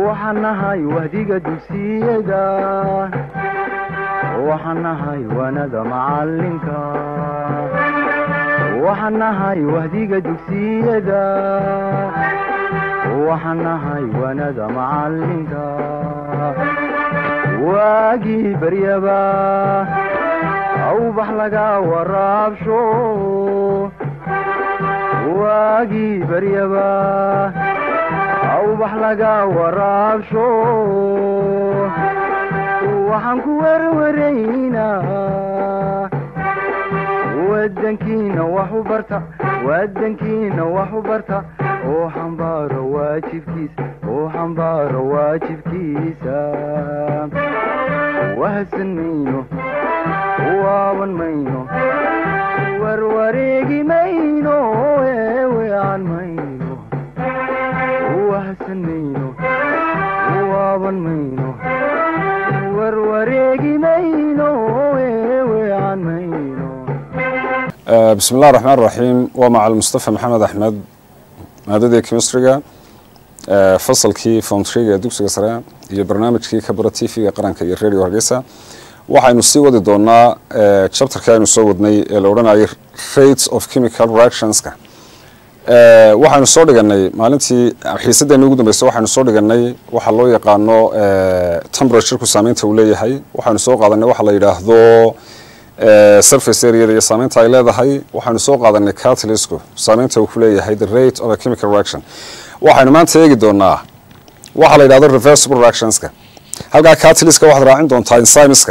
waxaan nahay wahdiga dugsiyada waxaan nahay waanada macalinka waxaan nahay wahdiga dugsiyada waxaan nahay waanada macalinka waagii baryaba awbax laga waraabsho waagii baryaba awbax laga waraabsho waxaan ku werwaraynaa wadankiina wax u barta wadankiina wax u barta oo xambaaro waajibkiisa oo xambaaro waajibkiisa wahadsan mayno waaban mayno warwareegi mayno eewean mayno wahadsan mayno waaban mayno warwareegi mayno eewean mayno bismi اllah الرحmaan الرaxiim waa macal mustafa maxamed axmed maadadii chemistryga fasalkii fomtriga ee dugsiga sare iyo barnaamijkii kabara t v-ga qaranka iyo radio hargeysa waxaynu sii wadi doonaa chapterkii aynu soo wadnay ee la odhanayay rates of chemical reactionska waxaynu soo dhiganay maalintii xiisadeena ugu dambeysa waxaynu soo dhiganay waxa loo yaqaano temperatureku saameynta uu leeyahay waxaynu soo qaadanay waxa la yidhaahdo surface areada iyo saameynta ay leedahay waxaynu soo qaadanay catalysku saameynta uu ku leeyahay the rate of a chemical reaction waxaynu maanta eegi doonaa waxa la yidhahdo reversible reactionska halkaa catalyska waxaad raacin doontaa enzymeska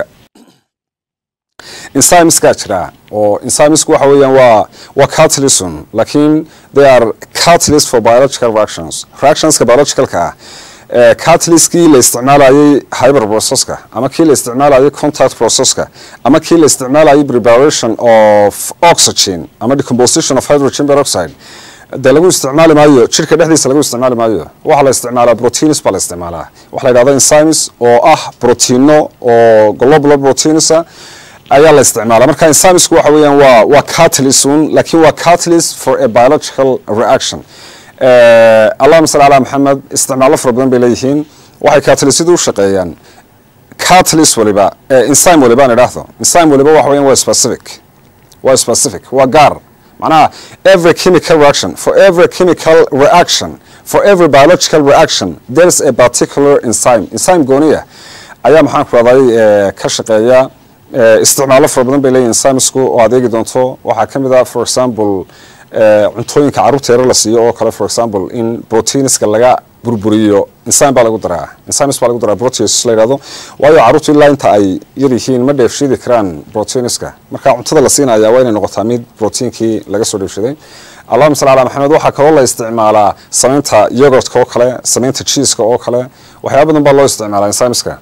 enzymeska jira oo enzymeska waxa weeyaan waa waa catalysm laakiin they are catalyst for biological reactions reactionska biologicalka ah catalyskii la isticmaalayay hyber processka ama kii la isticmaalayay contact processka ama kii la isticmaalayay preparation of oxygen ama decomposition of hydrogen peroxide dee lagu isticmaali maayo jirka dhexdiisa lagu isticmaali maayo waxaa la isticmaalaa proteins baa la isticmaalaa waxa la yidhahda enzymes oo ah proteino oo global proteinsa ayaa la isticmaala marka enzymesku waxa weeyaan waa waa catalysun laakiin waa catalyst for a biological reaction allahuma salli calaa maxamed isticmaallo fara badan bay leeyihiin waxay catalysyadu u shaqeeyaan catalyst waliba enzyme waliba aan idhaahdo enzyme waliba waxa weeyaan waa specific waa specific waa gaar macnaha every chemical reaction for every chemical reaction for every biological reaction there is a particular enzyme enzyme gooniya ayaa maxaan ku raday ka shaqeeya isticmaallo fara badan bay leeyihin enzymesku oo adeegi doonto waxaa ka mid ah for example cuntooyinka carruurta yaro la siiyo oo kale for example in proteinska laga burburiyo enzyme baa lagu daraa enzymes baa lagu daraa proteins la yidhahdo waayo carruurtu ilaa inta ay yar yihiin ma dheefshiidi karaan proteinska marka cuntada la siinaya waa inay noqotaa mid proteinkii laga soo dheefshiday allahuma salli calaa maxamed waxaa kaloo la isticmaalaa samaynta yogurtka oo kale samaynta cheeska oo kale waxyaaba badan baa loo isticmaalaa enzymeska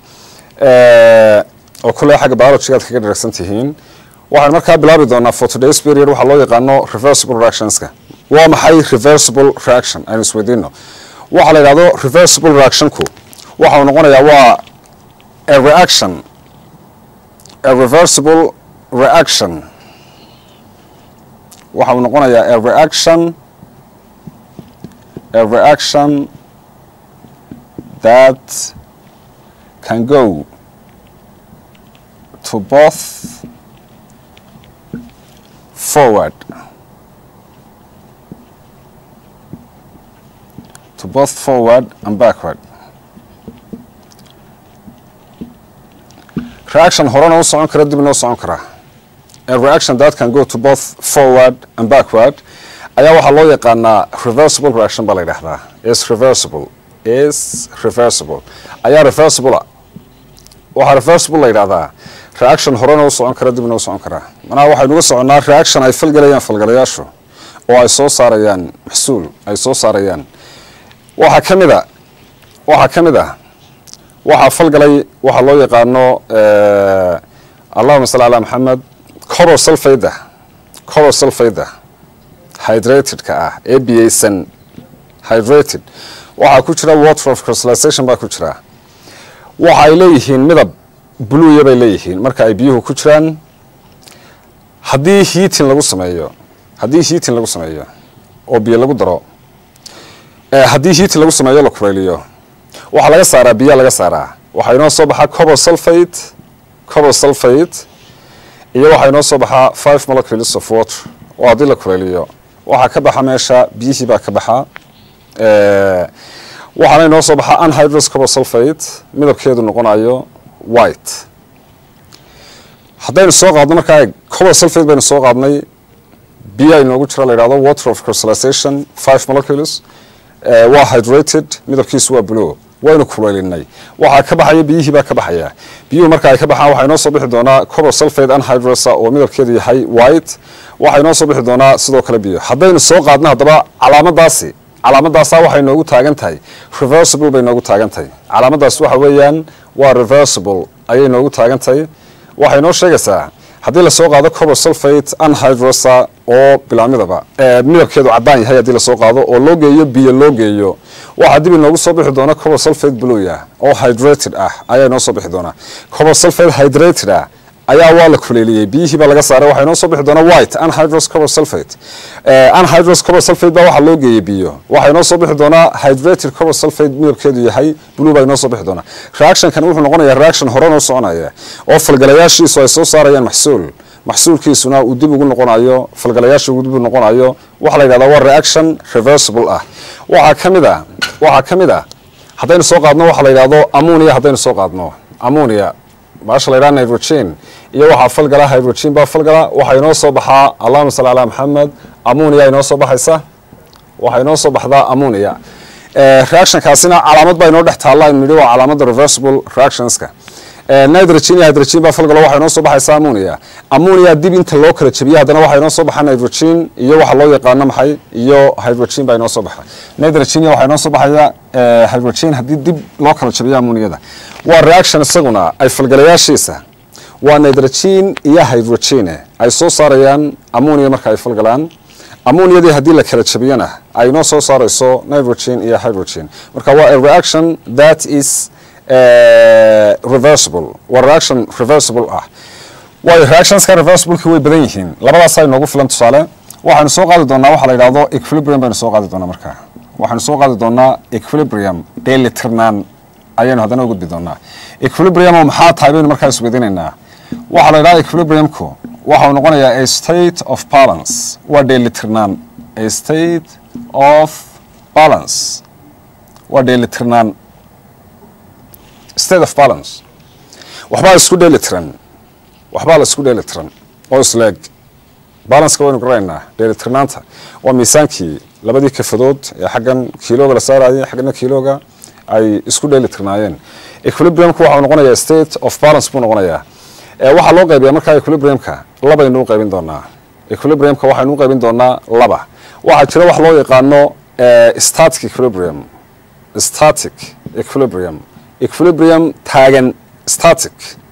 oo kule xagga biologigaad kaga dharagsan tihiin waxaan markaa bilaabi doonaa for today's period waxaa loo yaqaano reversible reactionska waa maxay reversible reaction aynu isweydiino waxaa la yidhahdo reversible reactionku waxa uu noqonayaa waa a reaction a reversible reaction waxa uu noqonayaa a reaction a reaction that can go to both forward to both forward and backward reaction horena u socon kara dibna u socon kara a reaction that can go to both forward and backward ayaa waxaa loo yaqaanaa reversible reaction baa la yidhahdaa is reversible is reversible ayaa reversible waxaa reversible la yidhahdaa reaction horena u socon kara dibna u socon karaa manaha waxaynu uga soconnaa reaction ay falgelayaan falgalayaashu oo ay soo saarayaan maxsuul ay soo saarayaan waxaa ka mid a waxaa ka mid ah waxaa falgalay waxaa loo yaqaano allahuma salli calaa maxamed coro sulfayda coro sulfayda hydratedka ah ee biyeysan hydrated waxaa ku jira water of crystallization baa ku jira waxa ay leeyihiin midab buluya bay leeyihiin marka ay biyuhu ku jiraan haddii hiitin lagu sameeyo haddii hiitin lagu sameeyo oo biyo lagu daro haddii hiitin lagu sameeyo la kulayliyo waxaa laga saaraa biyaa laga saaraa waxaa inoo soo baxaa cobor sulfate cobor sulfate iyo waxaa inoo soo baxaa five molecules of water oo haddii la kuleeliyo waxaa ka baxa meesha biyihii baa ka baxa waxaana inoo soo baxaa anhydrous cobor sulfate midabkeedu noqonayo white haddaynu soo qaadno markaa cobor sulfate baynu soo qaadnay biya inoogu jira la yidhahdo water of crystallization five molecules waa hydrated midabkiisu waa blue waynu kuleelinay waxaa ka baxaya biyihii baa ka baxaya biyuhu marka ay ka baxaan waxaa inoo soo bixi doonaa cobor sulfate anhydrosa oo midabkeedu yahay white waxaa inoo soo bixi doonaa sidoo kale biyo haddaynu soo qaadno haddaba calaamadaasi calaamadaasa waxay noogu taagan tahay reversible bay noogu taagan tahay calaamadaas waxa weeyaan waa reversible ayay noogu taagan tahay waxay noo sheegaysaa haddii lasoo qaado cobor sulfate anhydrosa oo bilaamidaba midabkeedu cadaan yahay haddii lasoo qaado oo loo geeyo biyo loo geeyo waxaa dib inoogu soo bixi doona cobor sulfate bluya oo hydrated ah ayaa inoo soo bixi doonaa cobor sulfate hydrated ah ayaa waa la kuleeliyey biyihii baa laga saaray waxaa inoo soo bixi doona white anhydrous cobor sulfate anhydrous cobor sulfate baa waxaa loo geeyey biyo waxaa inoo soo bixi doonaa hydrated cobor sulfate midabkeedu yahay blue baa inoo soo bixi doonaa reactionkan wuxuu noqonayaa reaction hore noo soconaya oo falgalayaashiisu ay soo saarayaan maxsuul maxsuulkiisuna uu dib ugu noqonayo falgalayaasha uu dib ugu noqonayo waxaa la yidhahdaa waa reaction reversible ah waxaa ka mid a waxaa ka mid ah haddaynu soo qaadno waxaa la yidhahdo ammonia haddaynu soo qaadno ammonia baasha la yidhaha hydrogen iyo waxaa falgala hydrogen baa falgala waxaa inoo soo baxaa allahuma salli calaa maxamed ammonia inoo soo baxaysa waxaa inoo soo baxdaa ammonia reactionkaasina calaamad baa inoo dhex taalla aynu nidhi waa calaamada reversible reactionska nitrogen iyo hydrogen baa falgalo waxaa inoo soo baxaysa ammonia ammonia dib inta loo kala jabiya haddana waxaa inoo soo baxa nitrogen iyo waxa loo yaqaano maxay iyo hydrogen baa inoo soo baxa nitrogen iyo waxaa inoo soo baxaya hydrogen haddii dib loo kala jabiyo ammoniada waa reaction isaguna ay falgalayaashiisa waa nitrogen iyo hydrogen ay soo saarayaan ammonia marka ay falgalaan ammoniadii haddii la kala jabiyana ay inoo soo saarayso nitrogen iyo hydrogen marka waa a reaction that is reversible waa reaction reversible ah waayo reactionska reversibleki way badan yihiin labadaasa inoogu filan tusaale waxaynu soo qaadi doonaa waxaa la yidhahdo equilibrium baynu soo qaadi doonaa marka waxaynu soo qaadi doonaa equilibrium dheelitirnaan ayaynu haddana u gudbi doonaa equilibrium oo maxaa tahay baynu markaa isweydiinaynaa waxaa la yidhahda equilibriumku waxau noqonayaa a state of balance waa dheelitirnaan a state of balance waa dheelitirnaan state of balance waxbaa isku dheeli tiran waxbaa la isku dheeli tiran oo isleeg balanceka waynu garanaynaa dheelitirnaanta waa miisaankii labadii kafadood ee xaggan kiilooga la saarayay xaggana kiilooga ay isku dheeli tirnaayeen equilibriumku waxau noqonayaa state of balance buu noqonayaa waxaa loo qaybiyaa markaa equilibriumka labaynu u qaybin doonaa equilibriumka waxaynu u qaybin doonaa laba waxaa jira wax loo yaqaano static equilibrium static equilibrium equilibrium taagan static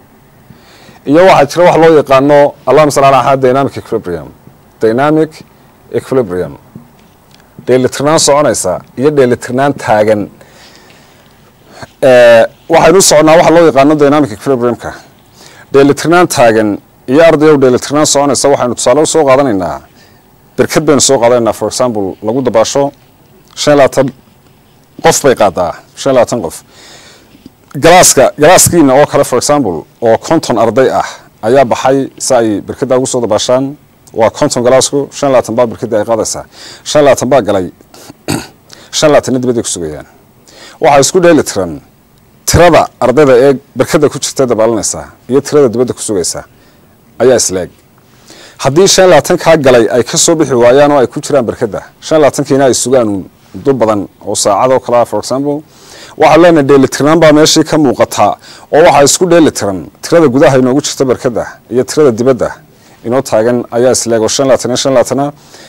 iyo waxaa jira wax loo yaqaano allahuma sal ala axad dynamic equilibrium dynamic equilibrium dheelitirnaan soconaysa iyo dheelitirnaan taagan waxaynu u soconaa waxa loo yaqaano dynamic equilibriumka dheelitirnaan taagan iyo ardayow dheelitirnaan soconaysa waxaynu tusaale u soo qaadanaynaa berkad baynu soo qaadanaynaa for example lagu dabaasho shan labaatan qof bay qaadaa shan labaatan qof galaaska galaaskiina oo kale for example oo konton arday ah ayaa baxay si ay berkada ugu soo dabaashaan waa konton galaasku shan labaatan baa berkadii ay qaadaysaa shan labaatan baa galay shan labaatanna dibadday ku sugayaan waxaa isku dheeli tiran tirada ardayda ee berkada ku jirta dabaalanaysaa iyo tirada dibadda ku sugaysaa ayaa isleeg haddii shan labaatan kaa galay ay ka soo bixi waayaan oo ay ku jiraan berkada shan labaatankiina ay sugaan muddo badan oo saacadoo kalea for example waxaa leenahay dheelitirnaan baa meeshii ka muuqataa oo waxaa isku dheeli tiran tirada gudaha inoogu jirta berkada iyo tirada dibadda inoo taagan ayaa isleeg oo shan labaatan iyo shan labaatana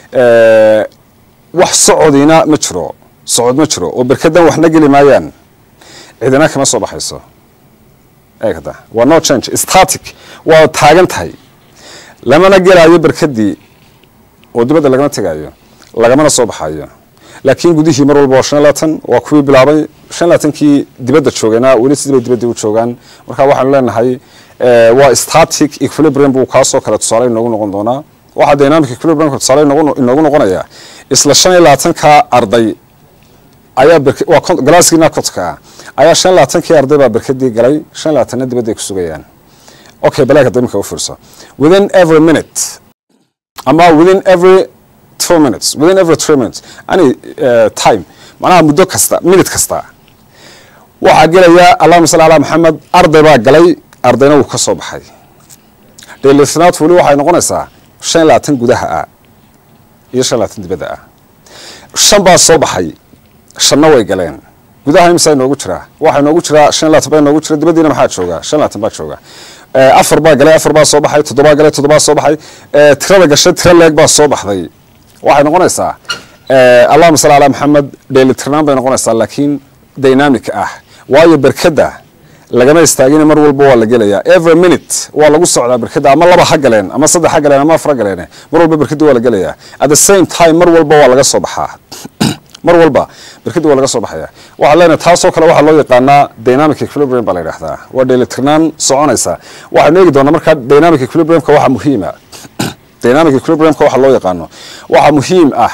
wax socodiina ma jiro socod ma jiro oo berkadan waxna geli maayaan cidina kama soo baxayso eegda waa no change static waa taagan tahay lamana gelaayo berkadii oo dibadda lagama tegaayo lagamana soo baxayo laakiin gudihii mar walba waa shan labaatan waa kuwii bilaabay shan labaatankii dibadda joogayna weli sidii bay dibaddii u joogaan marka waxaanu leenahay waa static equilibrium buu kaasoo kale tusaale inoogu noqon doonaa waxaa dynamic equilibriumka tusaale inoogu noqonayaa isla shan iyo labaatanka arday ayaa galaaskiina kotka ayaa shan labaatankii arday baa berkadii galay shan labaatanna dibadda ay ku sugayaan okay balaag hadda imika u fiirso within every minute ama within every two minutes within every three minutes any uh, time macnaha muddo kasta minute kasta waxaa gelaya allahuma salli alaa maxamed arday baa galay ardayna wuu ka soo baxay dheelitirnaad weli waxay noqonaysaa shan iyo labaatan gudaha ah iyo shan labaatan dibadda ah shan baa soo baxay shanna way galeen gudaha imisa inoogu jiraa waxaa inoogu jiraa shan labaatan baa inoogu jira dibaddiina maxaa jooga shan labaatan baa jooga afar baa galay afar baa soo baxay toddobaa galay toddobaa soo baxay tirada gashay tiro leeg baa soo baxday waxay noqonaysaa allahuma salli alaa maxamed dheelitirnaan bay noqonaysaa laakiin dynamic ah waayo berkadda lagama istaagina mar walba waa la gelayaa every minute waa lagu socdaa berkadda ama laba ha galeen ama saddex ha galeen ama afar ha galeen mar walba berkadda waa la gelayaa at the same time mar walba waa laga soo baxaa mar walba berkadda waa laga soo baxaya waxaa leenahay taasoo kale waxaa loo yaqaanaa dynamic equilibrium baa la yidhahdaa waa dheelitirnaan soconaysa waxaynu eegi doonaa markaa dynamic equilibriumka waxaa muhiima dynamic equilibriumka waxa loo yaqaano waxaa muhiim ah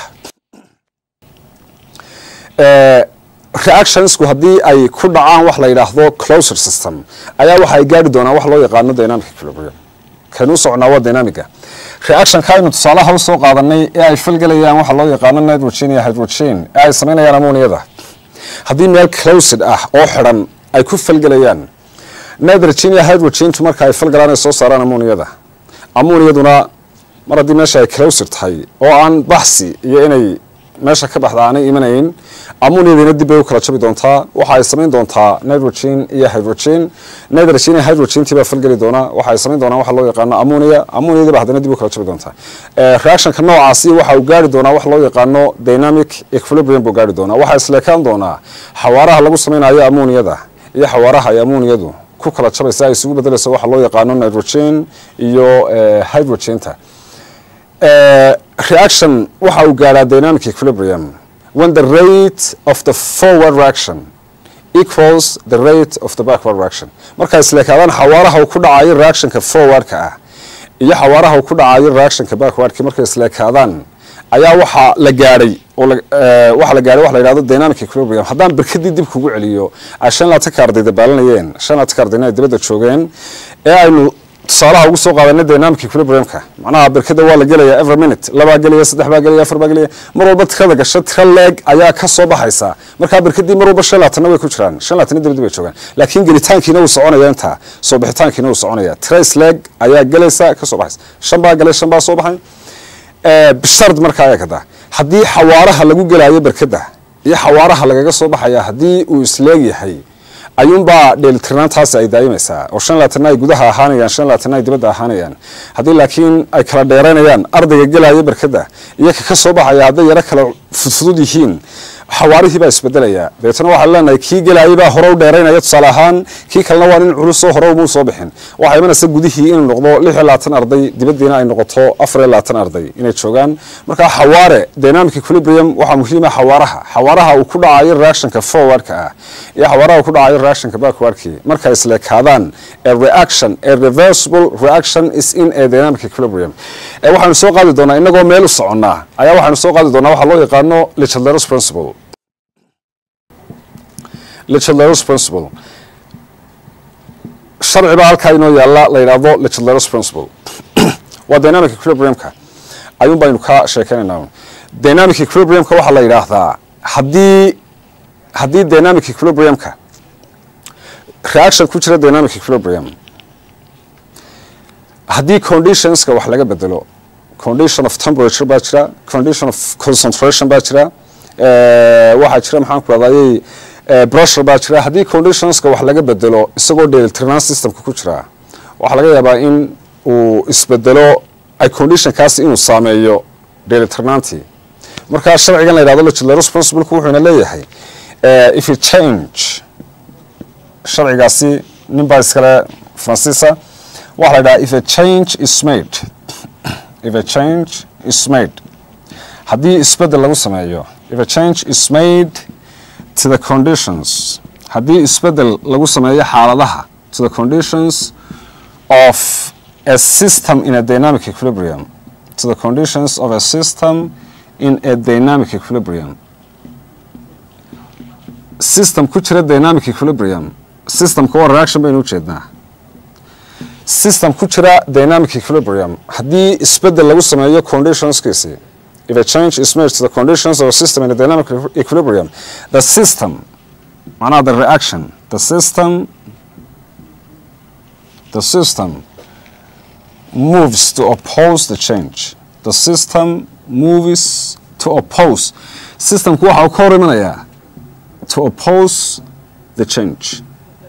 reactionsku haddii ay ku dhacaan wax la yidhaahdo closer system ayaa waxa ay gaari doonaan wax loo yaqaano dynamic equilibrium kaynuu socnaa waa dynamiga reactionka aynu tusaalaha usoo qaadanay ee ay falgelayaan waxa loo yaqaano nitrogen iyo hydrogen ee ay samaynayaan amoniyada haddii meel closed ah oo xidhan ay ku falgelayaan nitrogen iyo hydrogentu marka ay falgalaan ay soo saaraan amoniyada amoniyaduna mar haddii meesha ay closed tahay oo aan baxsi iyo inay meesha ka baxda aanay imanayn amoniyadiina dib bay u kala jabi doontaa waxa ay samayn doontaa nitrogen iyo hydrogen nitrogen iyo hydrogentii baa falgeli doonaa waxa ay samayn doonaa waxa loo yaqaano ammonia ammoniyadii baa haddana dib u kala jabi doontaa reactionka noocaasi waxa uu gaari doonaa wax loo yaqaano dynamic equilibrium buu gaari doonaa waxaa isleekaan doonaa xawaaraha lagu samaynayo ammoniyada iyo xawaaraha ay ammoniyadu ku kala jabaysa ay isugu bedelayso waxa loo yaqaano nitrogen iyo hydrogenta reaction waxa uu gaadhaa dynamic equilibrium when the rate of the forward reaction equals the rate of the backward reaction marka isleekaadaan xawaaraha uu ku dhacayo reactionka forwardka ah iyo xawaaraha uu ku dhacayo reactionka backwardka markay isleekaadaan ayaa waxaa la gaadhay oo waxaa la gaadhay waxa la yidhahdo dynamic equilibrium haddaan berkadii dib kugu celiyo ay shan labaatanka arday dabaalanayeen shan labaatanka ardayna ay dibadda joogeen ee aynu tusaalaha ugu soo qaadanay dynamic equilibriumka macnaha berkada waa la gelaya every minute labaa gelaya saddex baa gelaya afar baa gelaya mar walba tirada gasha tira leeg ayaa ka soo baxaysa markaa berkadii mar walba shan labaatanna way ku jiraan shan labaatanna dibadii bay joogaan laakiin gelitaankiina wuu soconaya intaa soo bixitaankiina wuu soconaya tira isleeg ayaa gelaysa ka soo baxaysa shan baa galay shan baa soo baxay bishard markaa ayaa kada haddii xawaaraha lagu gelaayo berkada iyo xawaaraha lagaga soo baxaya haddii uu isleeg yahay ayuunbaa dheelitirnaantaasi ay daa'imaysaa oo shan labaatanna ay gudaha ahaanayaan shan labaatanna ay dibadda ahaanayaan haddii laakiin ay kala dheeraynayaan ardayga gelaya berkada iyo ka ka soo baxaya hadday yaro kala fudfudud yihiin xawaarihii baa isbedelaya dabeetana waxaan leenahay kii gelayay baa hore u dheeraynaya tusaale ahaan kii kalena waa nin culusoo hore umuu soo bixin waxaa imanaysa gudihii inuu noqdo lix iyo labaatan arday dibaddiina ay noqoto afar iyo labaatan arday inay joogaan markaa xawaare dynamic equilibrium waxaa muhiima xawaaraha xawaaraha uu ku dhacayo reactionka forwardka ah iyo xawaaraha uu ku dhacayo reactionka backwardkii markay isleekaadaan a reaction a reversible reaction is in a dynamic equilibrium waxaanu soo qaadi doonaa inagoo meel u soconnaa ayaa waxaanu soo qaadi doonaa waxaa loo yaqaano lichadleros principle lichadleros principle sharci baa halkaa inoo yaalla la yidhaahdo lichadleros principle waa dynamic equilibriumka ayuun baynu ka sheekeynaynaa dynamic equilibriumka waxaa la yidhaahdaa haddii haddii dynamic equilibriumka reaction ku jira dynamic equilibrium haddii conditionska wax laga bedelo condition of temperature baa jira condition of concentration baa jira waxaa jira maxaan ku adayey brushur baa jira haddii conditionska wax laga bedelo isagoo dheelitirnaan systemka ku jira waxaa laga yaabaa in uu isbedelo ay conditionkaasi inuu saameeyo dheelitirnaantii markaa sharcigan la yidhahdo legislators principleku wuxuuna leeyahay if you change sharcigaasi nin baa iskale faransiisa waxaa la yidhaha if a change is made if a change is made haddii isbedel lagu sameeyo if a change is made to the conditions haddii isbedel lagu sameeyo xaaladaha to the conditions of a system in a dynamic equilibrium to the conditions of a system in a dynamic equilibrium system ku jira dynamic equilibrium systemka waa reaction baynu ujeednaa system ku jira dynamic equilibrium haddii isbedel lagu sameeyo conditionskiisi if a change is made to the conditions of a system in a dynamic equilibrium the system macnaha the reaction the system the system moves to oppose the change the system moves to oppose systemku waxa uu ka hor imanayaa to oppose the change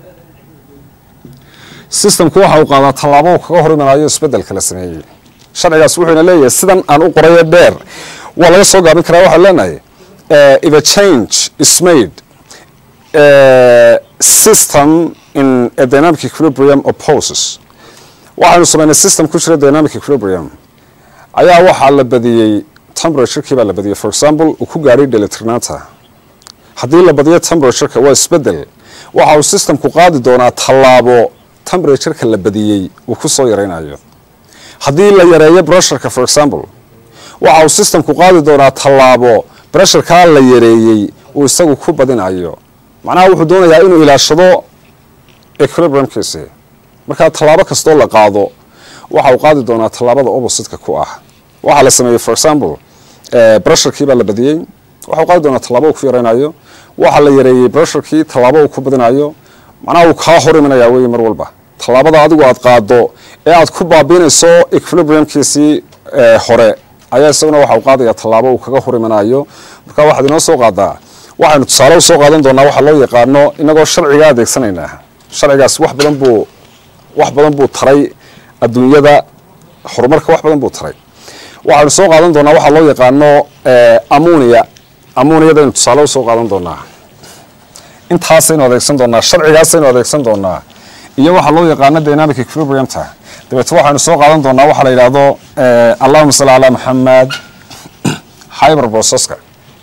systemku waxa uu qaadaa tallaabo uu kaga hor imanayo isbedelka la sameeyey sharcigaas wuxuuna leeyahay sidan aan u qorayo dheer waa laga soo gaabin karaa waxaan leenahay if a change is made uh, system in a dynamic equilibrium opposes waxaynu samaynay system ku jira dynamic equilibrium ayaa waxaa la badiyey temperaturekii baa la badiyey for example uu ku gaadhay delitirnaanta haddii la badiyo temperatureka waa isbedel waxa uu systemku qaadi doonaa tallaabo temperatureka la badiyey uu ku soo yaraynayo haddii la yareeyo brusherka for example waxa uu systemku qaadi doonaa tallaabo brusherkaa la yareeyey uu isagu ku badinayo macnaha wuxuu doonayaa inuu ilaashado equilibriumkiisi markaa tallaabo kastoo la qaado waxa uu qaadi doonaa tallaabada oppositeka ku ah waxaa la sameeyey for example brusherkii baa la badiyey waxau qaadi doonaa tallaabo uu ku yaraynayo waxaa la yareeyey brusherkii tallaabo uu ku badinayo macnaha uu kaa hor imanaya wey mar walba tallaabada adigu aad qaado ee aad ku baabiinayso equilibriumkiisii hore ayaa isaguna waxa uu qaadaya tallaabo uu kaga hor imanayo marka waxaad inoo soo qaadaa waxaynu tusaale u soo qaadan doonaa waxaa loo yaqaano inagoo sharciga adeegsanaynaa sharcigaas wax badan buu wax badan buu taray adduunyada horumarka wax badan buu taray waxaynu soo qaadan doonaa waxaa loo yaqaano amunia amuniyadaynu tusaale usoo qaadan doonaa intaasaynu adeegsan doonaa sharcigaasaynu adeegsan doonaa iyo waxaa loo yaqaano dynamic equilibriumta dabeete waxaynu soo qaadan doonaa waxaa la yidhaahdo allahuma salli calaa maxamed hyber processka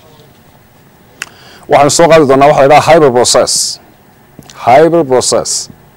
waxaynu soo qaadi doonaa waxa la yidhaha hyber process hyber process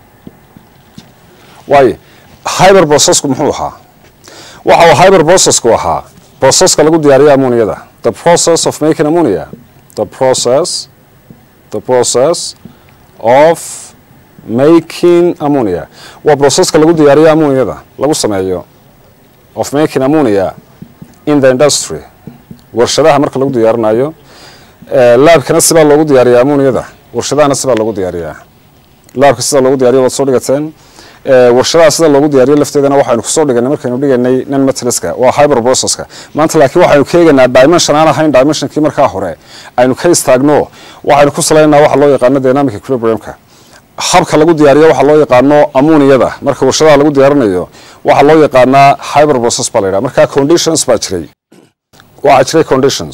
waayo hyber processku muxuu ahaa waxa uu hyber processku ahaa processka lagu diyaariyo ammoniyada the process of making ammonia the process the process of making ammonia waa processka lagu diyaariyo ammoniyada lagu sameeyo of making ammonia in the industry warshadaha marka lagu diyaarinayo laabkana sibaa loogu diyaariyaa ammoniyada warshadahana sibaa loogu diyaariyaa laabka sida loogu diyaariyo waad soo dhigateen warshadaha sida loogu diyaariyo lafteedana waxaynu kusoo dhiganay markaynu dhiganay nan metaliska waa hyber processka maanta laakiin waxaynu ka eegaynaa dimension aan ahayn dimensionkii markaa hore aynu ka istaagno waxaynu ku salaynaa waxa loo yaqaano dynamic equilibriumka habka lagu diyaariyo waxaa loo yaqaano ammoniyada marka warshadaha lagu diyaarinayo waxaa loo yaqaanaa hyber process baa la yidhaha marka conditions baa jiray waxaa jiray conditions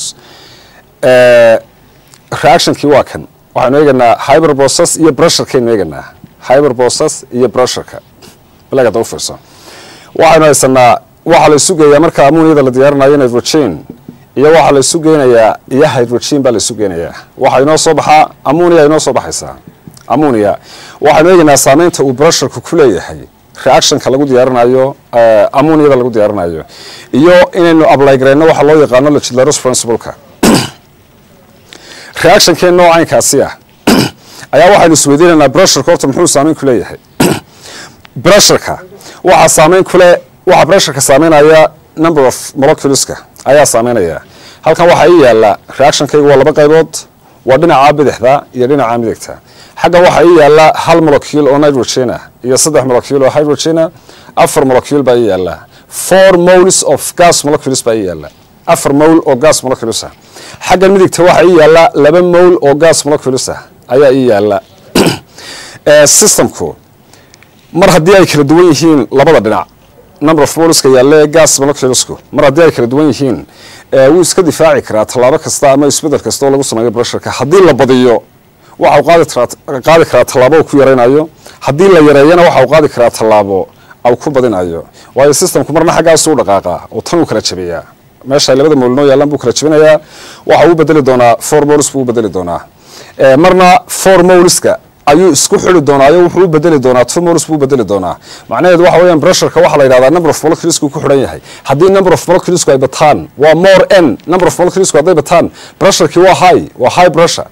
reactionkii waa kan waxaynu eeganaa hyber process iyo brusherkaynu eeganaa hyber process iyo brusherka balagada u fiirso waxaynu haysanaa waxaa la isu geeyaa marka ammoniyada la diyaarinayo nitrogen iyo waxaa la isu geynayaa iyo hydrogen baa la isu geynayaa waxaa inoo soo baxaa ammonia inoo soo baxaysaa ammonia waxaynu eegaynaa saameynta uu brusherku ku leeyahay reactionka lagu diyaarinayo ammoniyada lagu diyaarinayo iyo inaynu ablygareyno waxaa loo yaqaano legislators principleka reactionkeen noocaynkaasi ah ayaa waxaynu isweydiinaynaa brusherka horta muxuu saameyn ku leeyahay brusherka waxaa saameyn kule waxaa brusherka saameynaya number of moleculeska ayaa saameynaya halkan waxaa ii yaala reactionkaygu waa laba qaybood waa dhinaca bidixda iyo dhinaca midigta xaggan waxaa ii yaala hal molecule oo nitrogen ah iyo saddex molecule oo hydrogen ah afar molecule baa ii yaala four moles of gas molecules baa ii yaala afar mole oo gas molecules ah xaggan midigta waxaa ii yaala laba mole oo gas molecules ah ayaa ii yaala systemku mar haddii ay kala duwan yihiin labada dhinac number of moleska yaalla ee gas moleculesku mar haddii ay kala duwan yihiin wuu iska difaaci karaa tallaabo kasta ama isbedel kasta oo lagu sameeyo brusherka haddii la badiyo waxa uu qaadi karaa tallaabo uu ku yaraynayo haddii la yareeyana waxa uu qaadi karaa tallaabo au ku badinayo waayo systemku marna xaggaasu u dhaqaaqaa oo tan uu kala jabeeyaa meesha ay labada moolnoo yaallaan buu kala jabinayaa waxa uu bedeli doonaa four moles buu u bedeli doonaa marna four moleska ayuu isku xili doonaayo wuxuu u bedeli doonaa two moles buu u bedeli doonaa macnaheedu waxa weeyaan brusherka waxaa la yidhahdaa number of moleculesku ku xidhan yahay haddii number of moleculesku ay bataan waa more n number of moleculesku hadday bataan brusherkii waa high waa high pressure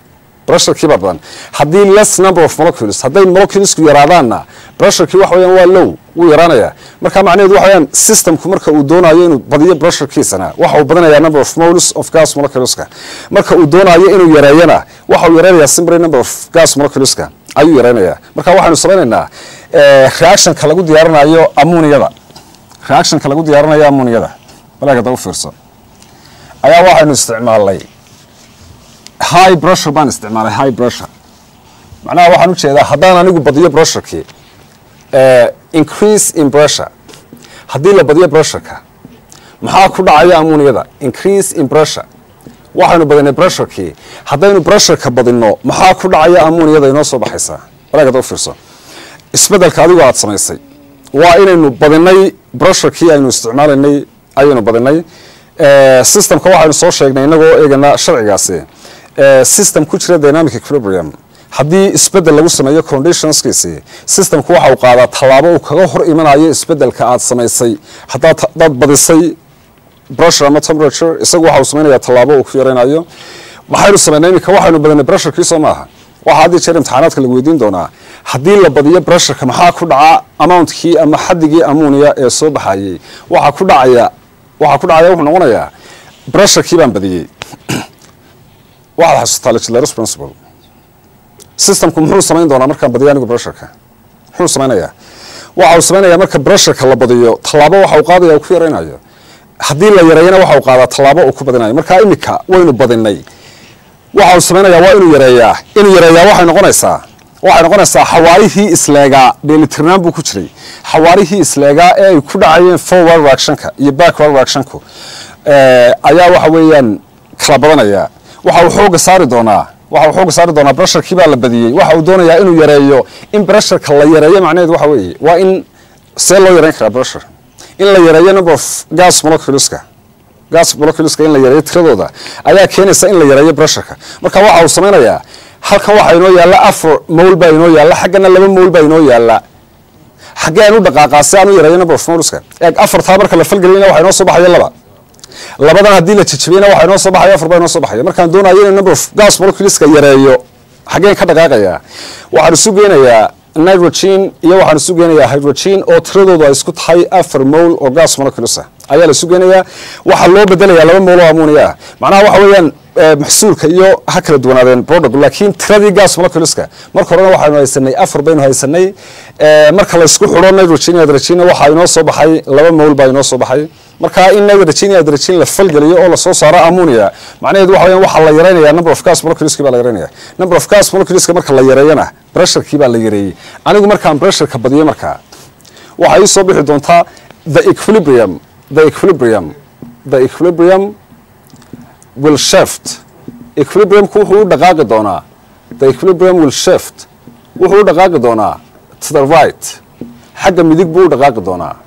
pressurekii baa badan haddii less number of molecules hadday moleculesku yaraadaanna pressurekii waxa weyaan waa low wuu yaraanaya marka macnaheedu waxa weyaan systemku marka uu doonayo inuu badiyo pressurekiisana waxa uu badinayaa number of moles of gas moleculeska marka uu doonayo inuu yareeyana waxa uu yareynayaa simply number of gas moleculeska ayuu yareynayaa marka waxaynu samaynaynaa reactionka lagu diyaarinayo ammuniyada reactionka lagu diyaarinayo ammuniyada balaagada u fiirso ayaa waxaynu isticmaalnay high pressure baan isticmaalay high pressure macnaha waxaan u jeedaa haddaan anigu badiyo pressurekii increase in pressure haddii la badiyo pressureka maxaa ku dhacaya ammuniyada increase in pressure waxaynu badinay pressurekii haddaynu pressureka badinno maxaa ku dhacaya ammuniyada inoo soo baxaysaa walaagada u fiirso isbedelka adigu aada samaysay waa inaynu badinay pressurekii aynu isticmaalaynay ayaynu badinay systemka waxaynu soo sheegnay inagoo eegana sharcigaasi system ku jira dynamic equilibrium haddii isbedel lagu sameeyo conditionskiisi systemku waxa uu qaadaa tallaabo uu kaga hor imanayo isbedelka aada samaysay hadaad badisay pressure ama temperature isagu waxa uu samaynaya tallaabo uu ku yaraynayo maxaynu samaynay iminka waxaynu badinay pressurekii soo maaha waxaa haddii jeer imtixaanaadka lagu weydiin doonaa haddii la badiyo pressureka maxaa ku dhaca amountkii ama xadigii ammunia ee soo baxayey waxaa ku dhacaya waxaa ku dhacaya wuxuu noqonayaa pressurekii baan badiyey waxaad xasuutaa legislators principle systemku muxuu samayn doonaa markaan badiyo anigu pressureka muxuu samaynayaa waxa uu samaynayaa marka pressureka la badiyo tallaabo waxa uu qaadaya uu ku yaraynayo haddii la yareeyana waxa uu qaadaa tallaabo uu ku badinayo marka iminka waynu badinay waxa uu samaynayaa waa inuu yareeyaa inuu yareeyaa waxay noqonaysaa waxay noqonaysaa xawaarihii isleegaa dheelitirnaan buu ku jiray xawaarihii isleegaa ee ay ku dhacayeen forward reactionka iyo backward reactionku ayaa waxa weeyaan kala badanaya waxa uu xooga saari doonaa waxa uu xooga saari doonaa pressurekii baa la badiyey waxa uu doonayaa inuu yareeyo in pressureka la yareeyo macnaheedu waxa weeye waa in see loo yareyn karaa pressure in la yareeyo number of gas moleculeska gas moleculeska in la yareeyo tiradooda ayaa keenaysa in la yareeyo pressureka marka waxa uu samaynayaa halkan waxaa inoo yaalla afar mowl baa inoo yaalla xaggana laba mowl baa inoo yaalla xaggee aan u dhaqaaqaa si aan u yareeyo number of moleska eeg afartaa marka la falgeliyana waxa inoo soo baxaya laba labadan haddii la jejebiyana waxa inoo soo baxaya afar baa inoo soo baxaya markaan doonayo inuu number of gas moleculeska yareeyo xaggeen ka dhaqaaqayaa waxaan isu geynayaa nitrogen iyo waxaan isu geynayaa hydrogen oo tiradoodu ay isku tahay afar mowl oo gas molecules ah ayaa la isu geynayaa waxaa loo bedelayaa laba mowl oo ammonia ah macnaha waxa weeyaan maxsuulka iyo ha kala duwanaadeen product laakiin tiradii gas moleculeska marka horena waxaynu haysanay afar baynu haysanay marka la isku xidho nitrogen iyo hydrogen waxaa inoo soo baxay laba mowl baa inoo soo baxay marka in nitrogen iyo hydrogen la falgeliyo oo lasoo saaro ammonia macnaheedu waxa weeyaan waxaa la yareynaya number of gas moleculeski baa la yareynaya number of gas moleculeska marka la yareeyana pressurekii baa la yareeyey anigu markaan pressureka badiyo markaa waxaa ii soo bixi doontaa the equilibrium the equilibrium the equilibrium will shift equilibriumku wuxuu u dhaqaaqi doonaa the equilibrium will shift wuxuu u dhaqaaqi doonaa to the right xagga midig buu u dhaqaaqi doonaa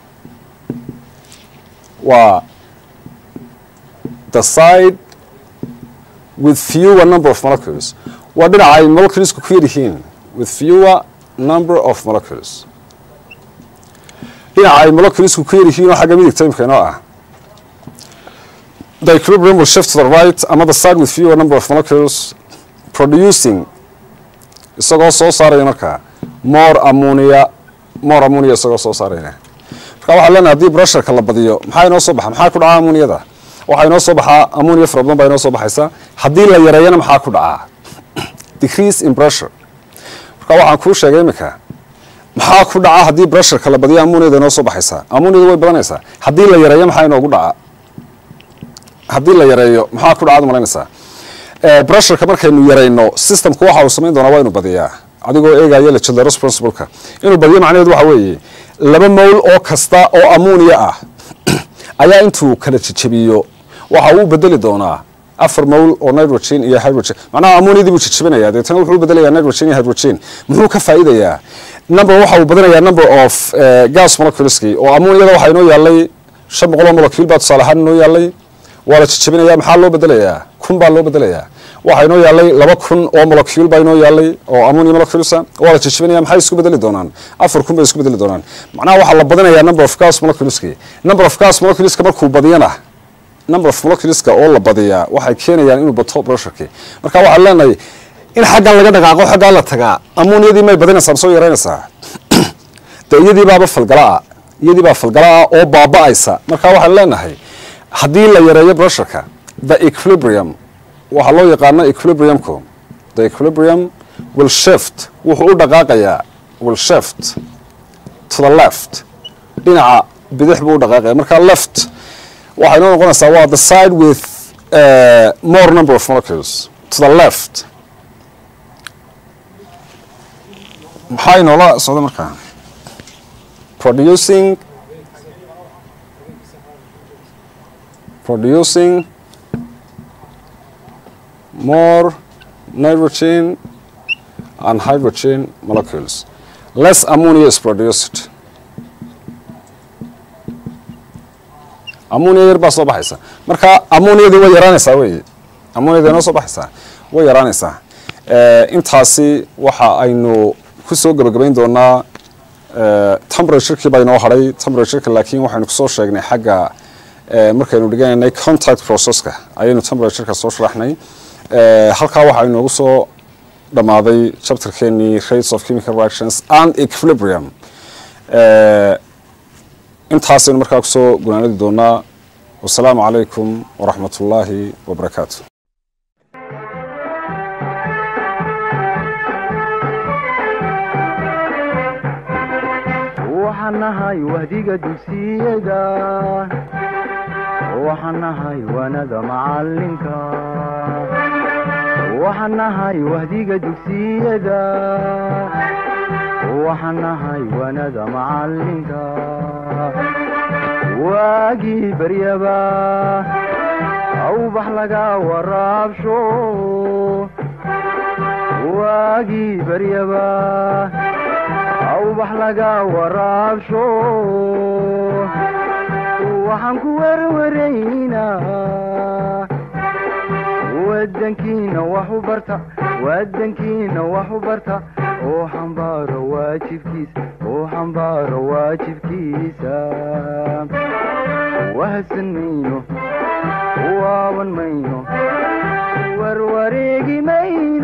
waa the side with fewer number of molecules waa dhinaca ay moleculesku ku yar yihiin with fewer number of molecules dhinaca ay moleculesku ku yar yihiin oo xagga midigta imika inoo ah the equilibrium will shift to the right ama the side with fewer number of molecules producing isagoo soo saaraya markaa more ammonia more ammonia isagoo soo saaraya marka waxaa leenahay haddii pressureka la badiyo maxaa inoo soo baxa maxaa ku dhacaa ammoniyada waxaa inoo soo baxaa ammonia fara badan baa inoo soo baxaysa haddii la yareeyana maxaa ku dhacaa decrease in pressure marka waxaan kuu sheegay iminka maxaa ku dhaca haddii pressureka la badiyo ammoniyada inoo soo baxaysa ammoniyada way badanaysaa haddii la yareeyo maxaa inoogu dhaca haddii la yareeyo maxaa ku dhacaad malaynaysaa pressureka markaynu yarayno systemku waxa uu samayn doonaa waa inu badiyaa adigoo eegaya legislators principleka inuu badiyo macnaheedu waxa weeye laba mowl oo kasta oo ammonia ah ayaa intuu kala jejebiyo waxa uu bedeli doonaa afar mowl oo nitrogen iyo hydrogen macnaha ammoniadii buu jejebinaya deetana wuxuu u bedelayaa nitrogen iyo hydrogen muxuu ka faa'iidayaa number waxa uu badinayaa number of gas moleculeski oo ammoniada waxaa inoo yaallay shan boqol oo molecule baa tusaale ahaan inoo yaallay waa la jejebinaya maxaa loo bedelayaa kun baa loo bedelayaa waxaa inoo yaallay laba kun oo molecule baa inoo yaallay oo ammonia moleculesa waa la jejebinaya maxay isku bedeli doonaan afar kun bay isku bedeli doonaan macnaha waxaa la badinayaa number of gas moleculeski number of gas moleculeska markuu badiyana number of moleculeska oo la badiyaa waxay keenayaan inuu bato pressureki marka waxaan leenahay in xaggan laga dhaqaaqo xaggaa la tagaa amoniyadii may badinaysaa ma soo yaraynaysaa de iyadii baaba falgalaa iyadii baa falgalaa oo baaba'aysa marka waxaan leenahay haddii la yareeyo brusherka the equilibrium waxaa loo yaqaana equilibriumku the equilibrium will shift wuxuu u dhaqaaqayaa will shift to the left dhinaca bidix buu u dhaqaaqaya marka left waxay noo noqonaysaa waa the side with uh, more number of molecules to the left maxaa inoola socda markaa producing producing more nitrogen and hydrogen molecules less ammonia is produced ammonia yar baa soo baxaysa marka ammoniyadii way yaraanaysaa wey ammoniyadii noo soo baxaysaa way yaraanaysaa intaasi waxa aynu ku soo gebagabayn doonaa temperaturkii baa inoo hadhay temperatureka laakiin waxaynu kusoo sheegnay xagga markaynu dhiganaynay contact processka ayaynu temperatureka soo sharaxnay halkaa waxaa inoogu soo dhammaaday chapterkeenii rates of chemical reactions and equilibrium intaasaynu markaa kusoo gunaanadi doonaa wasalaamu calaykum waraxmat ullaahi wabarakaatu waxaan nahay wahdiga dugsiyada waxaan nahay wanada macalinka waxaan nahay wahdiga dugsiyada waxaan nahay wanada macalinka waagii baryaba awbax laga waraabsho waagii baryaba awbax laga waraabsho waxaan ku werwaraynaa wadankiina wax u barta wadankiina wax u barta oo xambaaro waajibkiisa oo xambaaro waajibkiisa wahadsan mayno waaban mayno warwareegi mayno